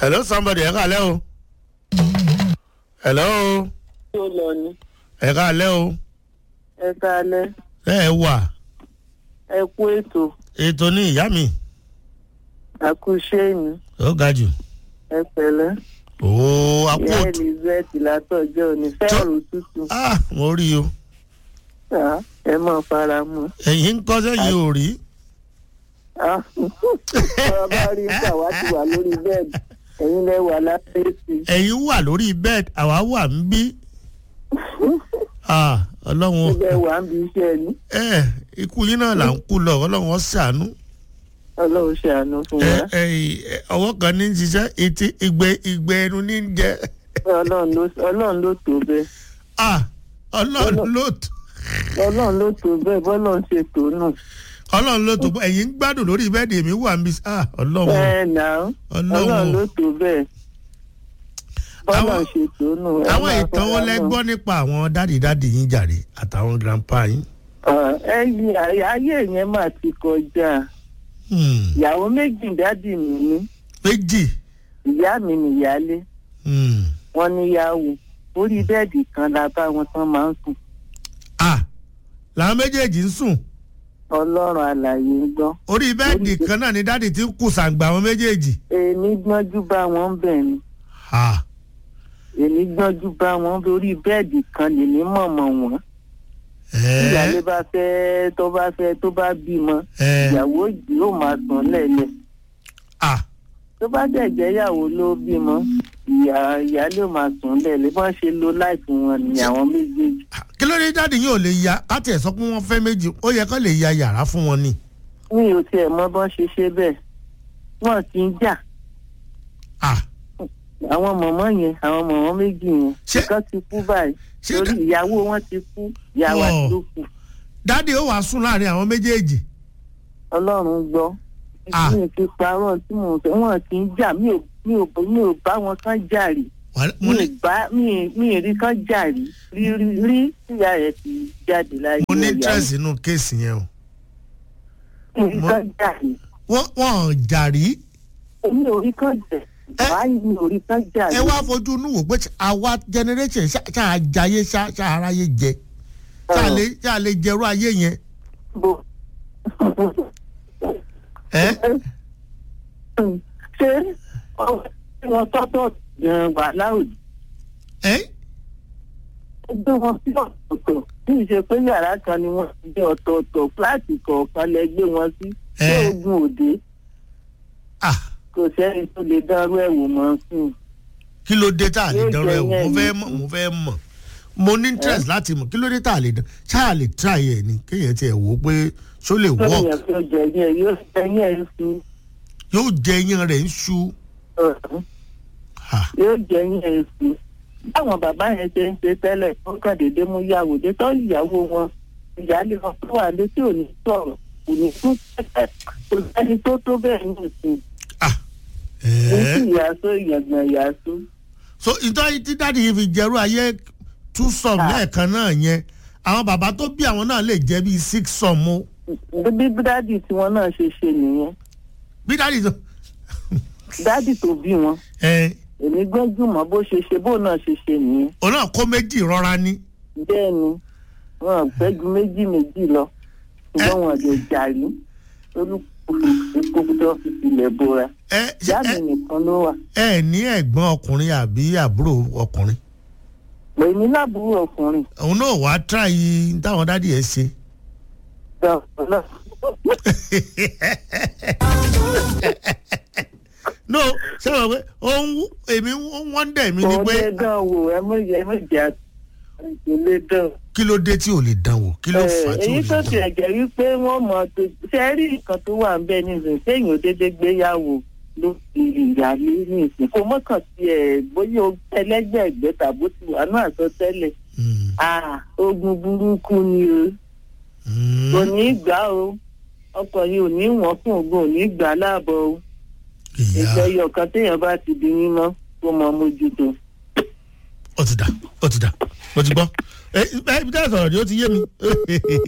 hello somebody ẹ káalẹ́ o. hello tó lọ ni ẹ káalẹ́ o. ẹ kalẹ̀ ẹ ẹ wà ẹ kú ètò ètò ní ìyá mi àkúṣe mi ó ga jù. ẹ pẹ̀lẹ́ ooo àpò ìyá elizabeth látọjọ́ òní fẹẹrù tútù ah mo rí o Ah, ẹ mọ fara mọ́ ẹ̀yin ń kọ́ sẹ́yìn ò rí. Ah, ọ̀rọ̀ bá rí nígbà wá ti wà lórí bẹ́ẹ̀dì ẹ̀yin lẹ wà lábẹ́ sí ẹ̀yin wà lórí bed àwa wà ń bí. ah ọlọ́run ibẹ̀ wà ń bi iṣẹ́ ni ẹ ikú yín náà là ń kú lọ ọlọ́run ó ṣàánú. ọlọ́run ṣàánú fún ẹ wa ẹ ẹ, ọwọ́ kan ní í ṣiṣẹ́ etí ìgbẹ́ ìgbẹ́ ẹnu ní í jẹ́. ọlọ́run ló ọlọ́run ló tó bẹ́ẹ̀ ah ọlọ́run ló tó ọlọ́run ló tó bẹ́ẹ̀ bọ́lọ́run ṣe tó nù ọlọ́run ló tó ẹ̀yin ń gbádùn lórí bẹ́ẹ̀dì èmi wà ń bí ah ọlọ́run ẹ nà ó ọlọ́run ló tó bẹ́ẹ̀ bọ́lọ́run Àwọn- ṣe tó nù ẹ àwọn máa ìtàn wo fara lẹ mọ́. gbọ́ nípa àwọn dádì dádì yín jàre àtàwọn grandpa yín. ẹyìn ayé yẹn mà ti kọjá Hmm, ìyàwó méjì dádì mi ní méjì ìyá mi nìyálé Hmm, wọn níyàwó orí bẹ́ẹ̀dì kan la bá wọn tán máa ń sùn ah làwọn méjèèjì ń sùn ọlọ́run àlàyé ń gbọ́ orí bẹ́ẹ̀dì kan náà ni dádì ti ń kù sàǹgbà àwọn méjèèjì. èmi gbọ́njú bá wọn bẹ̀ ni ah èmi gbọ́njú bá wọn lórí bẹ́ẹ̀dì kan lèmi mọ̀mọ́ wọn ìyálé ẹ bá fẹ́ tó bá fẹ́ tó bá bímọ ẹ ìyàwó yóò máa sùn lẹ́lẹ̀ ah tó bá dẹ̀ jẹ́ ìyàwó ló bímọ ìyá ìyálé ò máa sùn lẹ́lẹ̀ bọ́n ṣe lo láìpẹ́ wọn ni àwọn méjèèjì kí ló dé dádì yín ò lè ya káti ẹ̀ sọ pé wọ́n fẹ́ méjì ó yẹ kó lè ya yàrá fún wọn ni. mi ò tiẹ̀ mọ bọ́n ṣe ṣe bẹ́ẹ̀ wọ́n ti ń jà ah àwọn mọ̀mọ́ yẹn àwọn mọ̀mọ́ méjì yẹn Ṣé- ìkan ti kú báyìí ṣé torí dá- ìyàwó wọn ti kú ìyàwó Wọ́n. àti ló kù dádì ó wàá sùn láàrin àwọn méjèèjì. ọlọ́run gbọ́ Ah. mi ò fi parọ́ tí mò ń fẹ́ wọ́n ti ń jà mi ò mi ò mi ò bá wọn kán jà rí Wà- mi mo ò ní bá mi ì- mi ì rí kán jà rí rí rí rí tíya rẹ̀ ti jáde láyé mo ní ọ̀yà interest nínú kéèsì yẹn o. mi ò rí mo- kán jà rí wọ́n wọ́n jà rí mi ò rí kán jà Ẹ- báyìí mi ò rí kán jà rí ẹ wá fojú inú wò pé àwa generation ṣá ṣá àjàyè ṣá ṣá aráyé jẹ ṣá lè ṣá lè jẹrú ayé yẹn. bó ẹ ṣé ọwọ́ tí wọ́n tọ́tọ̀ gan wà láwùjọ ẹ gbé wọn sí ọ̀tọ̀ọ̀tọ̀ bí ìṣe pé yàrá kan ni wọ́n ti jẹ́ ọ̀tọ̀ọ̀tọ̀ fúláàtì kọ̀ọ̀kan lẹ gbé wọn sí ṣé Ẹ. ogun òde ah kò sẹ́ni tó lè dánrú ẹ̀ wò mọ́ sí i. kí ló dé tá a lè Yóò dánrọ ẹ jẹ wò mo yẹn fẹ́ ni. mọ̀ mo fẹ́ mọ̀ mo ní interest láti mọ̀ kí ló dé tá a lè dán ṣá a lè try ẹ ni kéèyàn tiẹ̀ wò ó pé ṣó lè lórí work yẹn tó jẹ yẹn yóò jẹ yẹn sí yóò jẹ iyán rẹ̀ ń ṣú. ọ̀hún Ah, yóò jẹ yẹn sí. báwọn bàbá yẹn ṣe ń ṣe tẹ́lẹ̀ ó kàn déédé mú yàwó dé tọ́ ìyàwó wọn ìyáálé wọn tó wà létí ò ní sọ̀rọ̀ kò ní tún tẹ́tẹ́ kò sẹ́ni tó tó bẹ́ẹ̀ ní ìsìn. ah, ní ẹ. sí ìyàsó ìyàgbọ̀n ìyàsó. so ìtọ́ tí dáàdi yìí fi jẹ́rú ayé two sum Ah. lẹ́ẹ̀kan náà yẹn àwọn bàbá tó bí àwọn náà lè jẹ́ bíi six sum o bí dádì tiwọn náà ṣe ṣe nìyẹn bí dáàdi tó dádì tó bí wọn ẹ èmi gbọ́njúmọ̀ bó ṣe ṣe bó náà ṣe ṣe nìyẹn òun náà kó méjì rọra ní. bẹ́ẹ̀ ni wọn ò fẹ́ ju méjì méjì lọ ṣùgbọ́n wọn lè jàrí olùkókó tó fi tilẹ̀ bora ẹ ṣe ìyá mi ẹ nìkan ló wà ẹ ní ẹ̀gbọ́n ọkùnrin àbí àbúrò ọkùnrin èmi lábúrò ọkùnrin òun náà wàá try táwọn dáàdi ẹ ṣe. gbọ̀ngàn náà no ṣé wọn pé òun èmi wọ́n dẹ̀ mí ni kò pé lè dán wò ẹ mọ̀ ẹ mọ̀ jà kò lè dán. kí ló dé tí ò lè dán wò kí ló fà á tí ò èyí lè tó dán tiẹ̀ jẹ́ wípé wọ́n mọ̀ tó ṣe rí nǹkan tó wà ń bẹ nísìnyí sẹ́yìn ò déédéé gbéyàwó ló fi ìyáálé ní ìsìn kò mọ́kàn sí ẹ̀ bóyá o ẹlẹ́gbẹ̀ẹ́gbẹ́ tàbó ti wà náà sọ tẹ́lẹ̀ Mm, ah ogun burúkú ni o mm. kò ní í gbà o ọkọ yìí ò ní wọ́n fún ogun ò ní í gbà láàbọ̀ o ìyá ìgbẹ́yọ̀ ọ̀kan téèyàn bá ti di mímọ́ kó mọ mójútó. ó ti dà ó ti dà mo ti gbọ́ ẹ ẹ ibi tẹ́ ẹ sọ̀rọ̀ ni ó ti yé mi.